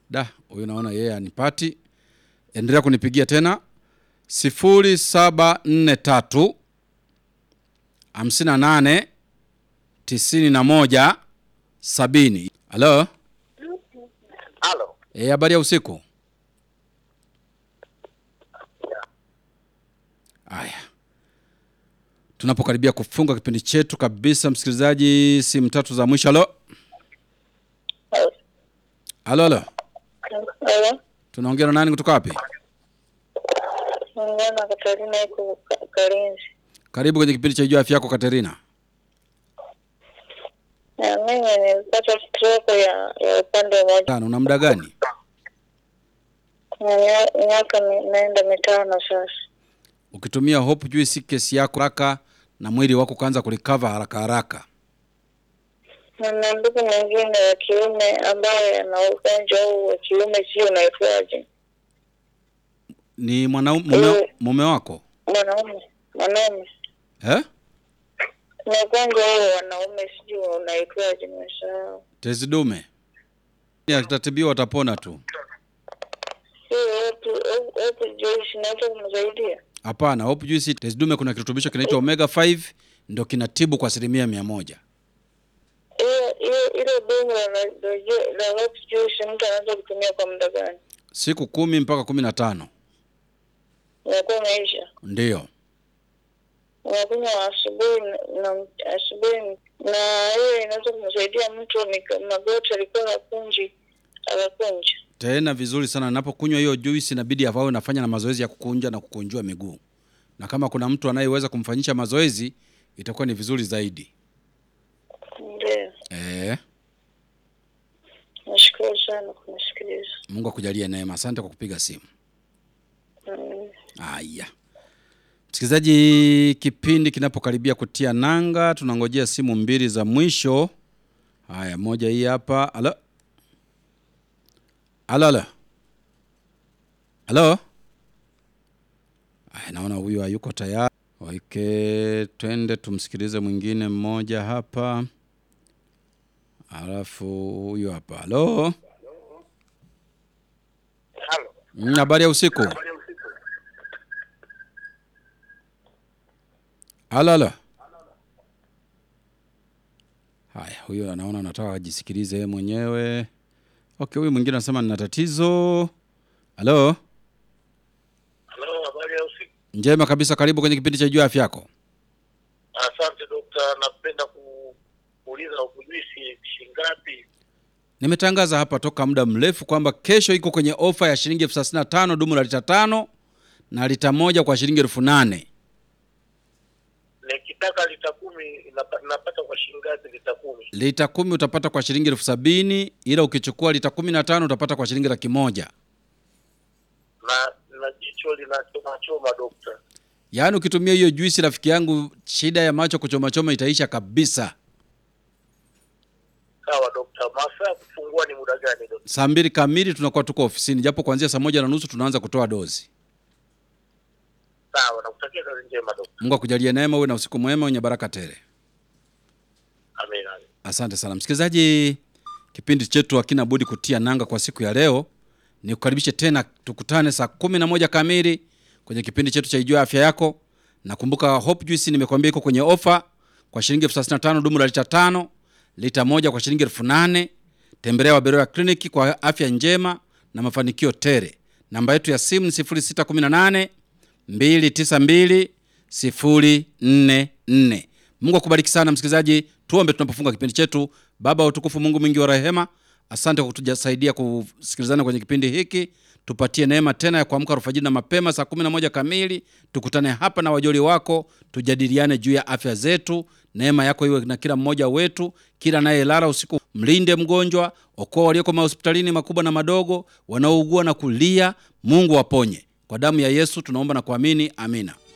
Da, huyu naona yeye anipati. Endelea kunipigia tena sifuri saba nne tatu hamsini na nane tisini na moja sabini. Halo, Halo. eh, habari ya usiku. Aya, tunapokaribia kufunga kipindi chetu kabisa, msikilizaji, simu tatu za mwisho. Halo, halo, halo, Halo, tunaongea na nani kutoka wapi? naongea na Katarina iko Ka- Kalinzi. Karibu kwenye kipindi cha Jua Afya Yako, Katerina. Na mimi nilipata stroke ya ya upande mmoja Tano, una muda gani? na mia- miaka mi- naenda mitano sasa. Ukitumia Hope Juice kesi yako haraka na mwili wako kuanza kurecover haraka haraka. Na na ndugu mwingine wa kiume ambaye ana ugonjwa huu wa kiume, sio unaitwaje? Ni mwanaume mume, Eh. mume wako Mwanaume, mwanaume eh? na ugonjwa huu wa wanaume, sijui unaitwaje, nimesahau. Tezi dume atatibiwa, atapona tu. Hiyo hepu hepu Joyce, naweza kumsaidia? Hapana, Hope Juice tezi dume, kuna kirutubisho kinaitwa omega 5 ndio kinatibu kwa asilimia mia moja. Hiyo hiyo ile dumu la la la hepu Joyce, mtu anaweza kutumia kwa muda gani? Siku kumi mpaka kumi na tano Inakuwa imeisha. ndiyo. unakunywa asubuhi na- na asubuhi, na hiyo inaweza kumsaidia mtu ni magoti alikuwa hakunji akakunja. Tena vizuri sana, napokunywa hiyo juice inabidi avawe nafanya na mazoezi ya kukunja na kukunjua miguu, na kama kuna mtu anayeweza kumfanyisha mazoezi itakuwa ni vizuri zaidi. Ndio, Eh, nashukuru sana kunisikiliza. Mungu akujalie neema. Asante kwa kupiga simu. Mm. Haya, msikilizaji, kipindi kinapokaribia kutia nanga, tunangojea simu mbili za mwisho. Haya, moja hii hapa. Halo, halo, halo, halo. Haya, naona huyu hayuko tayari. Waike, twende tumsikilize mwingine mmoja hapa, alafu huyu hapa. Halo, Halo. Mm, habari ya usiku. Halo, halo. Haya, huyo anaona anataka ajisikilize yeye mwenyewe. Okay, huyu mwingine anasema nina tatizo. Halo, Halo, habari ya usiku. njema kabisa, karibu kwenye kipindi cha Jua Afya Yako. Asante dokta, napenda ku- kuuliza ukujuisi shingapi? Nimetangaza hapa toka muda mrefu kwamba kesho iko kwenye ofa ya shilingi elfu thelathini na tano dumu la lita tano na lita moja kwa shilingi elfu nane. Nikitaka lita kumi inapa- napata kwa shingapi lita kumi? Lita kumi utapata kwa shilingi elfu sabini ila ukichukua lita kumi na tano utapata kwa shilingi laki moja. Na na jicho linachoma choma dokta. Yaani ukitumia hiyo juisi, rafiki yangu, shida ya macho kuchomachoma itaisha kabisa. Sawa dokta, masaa ya kufungua ni muda gani dokta? Saa mbili kamili tunakuwa tuko ofisini, japo kuanzia saa moja na nusu tunaanza kutoa dozi. Sawa, nakutakia kazi njema dokta. Mungu akujalie neema, uwe na usiku mwema wenye baraka tele. Amina. amina. Asante sana msikilizaji, kipindi chetu hakina budi kutia nanga kwa siku ya leo. Ni kukaribishe tena, tukutane saa kumi na moja kamili kwenye kipindi chetu cha Ijua Afya Yako. Nakumbuka Hope Juice nimekwambia iko kwenye ofa kwa shilingi elfu thelathini na tano dumu la lita tano, lita moja kwa shilingi elfu nane. Tembelea Waberoya kliniki kwa afya njema na mafanikio tere. Namba yetu ya simu ni 0618 292 044. Mungu akubariki sana msikilizaji, tuombe tunapofunga kipindi chetu. Baba wa utukufu, Mungu mwingi wa rehema, asante kwa kutusaidia kusikilizana kwenye kipindi hiki. Tupatie neema tena ya kuamka alfajiri na mapema saa 11 kamili, tukutane hapa na wajoli wako, tujadiliane juu ya afya zetu. Neema yako iwe na kila mmoja wetu, kila anayelala usiku, mlinde mgonjwa, okoa walioko mahospitalini makubwa na madogo, wanaougua na kulia. Mungu waponye. Kwa damu ya Yesu tunaomba na kuamini, amina.